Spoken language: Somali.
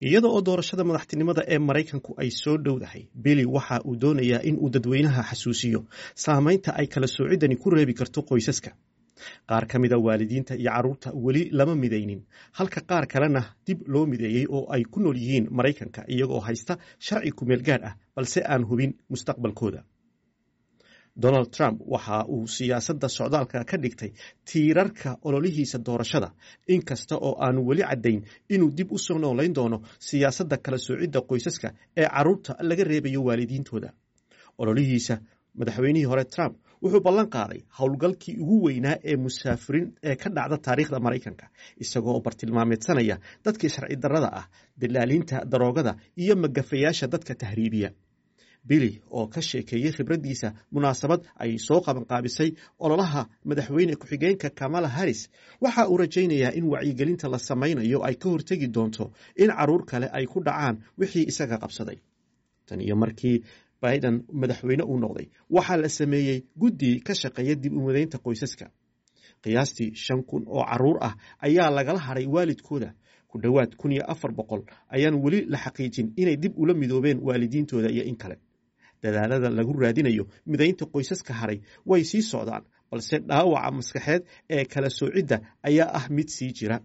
iyada oo doorashada madaxtinimada ee maraykanku ay soo dhowdahay bili waxa uu doonayaa in uu dadweynaha xasuusiyo saamaynta ay kala soocidani ku reebi karto qoysaska qaar ka mida waalidiinta iyo carruurta weli lama midaynin halka qaar kalena dib loo mideeyey oo ay ku nool yihiin maraykanka iyagoo haysta sharci kumeel gaadh ah balse aan hubin mustaqbalkooda donald trump waxa uu siyaasadda socdaalka ka dhigtay tiirarka ololihiisa doorashada inkasta oo aanu weli caddayn inuu dib u soo noolayn doono siyaasadda kala soocidda qoysaska ee carruurta laga reebayo waalidiintooda ololihiisa madaxweynihii hore trump wuxuu ballan qaaday howlgalkii ugu weynaa ee musaafiriin ee ka dhacda taariikhda maraykanka isagoo bartilmaameedsanaya dadkii sharci darrada ah dalaaliinta daroogada iyo magafayaasha dadka tahriibiya bili oo ka sheekeeyey khibraddiisa munaasabad ay soo qabanqaabisay ololaha madaxweyne ku-xigeenka kamala harris waxa uu rajaynayaa in wacyigelinta la samaynayo ay ka hortegi doonto in carruur kale ay ku dhacaan wixii isaga qabsaday tan iyo markii biden madaxweyne uu noqday waxaa la sameeyey guddi ka shaqeeya dib u midaynta qoysaska qiyaastii shan kun oo carruur ah ayaa lagala hadhay waalidkooda ku dhowaad kun iyo afar boqol ayaan weli la xaqiijin inay dib ula midoobeen waalidiintooda iyo in kale dadaalada lagu raadinayo midaynta qoysaska haray way sii socdaan balse dhaawaca maskaxeed ee kala soocidda ayaa ah mid sii jira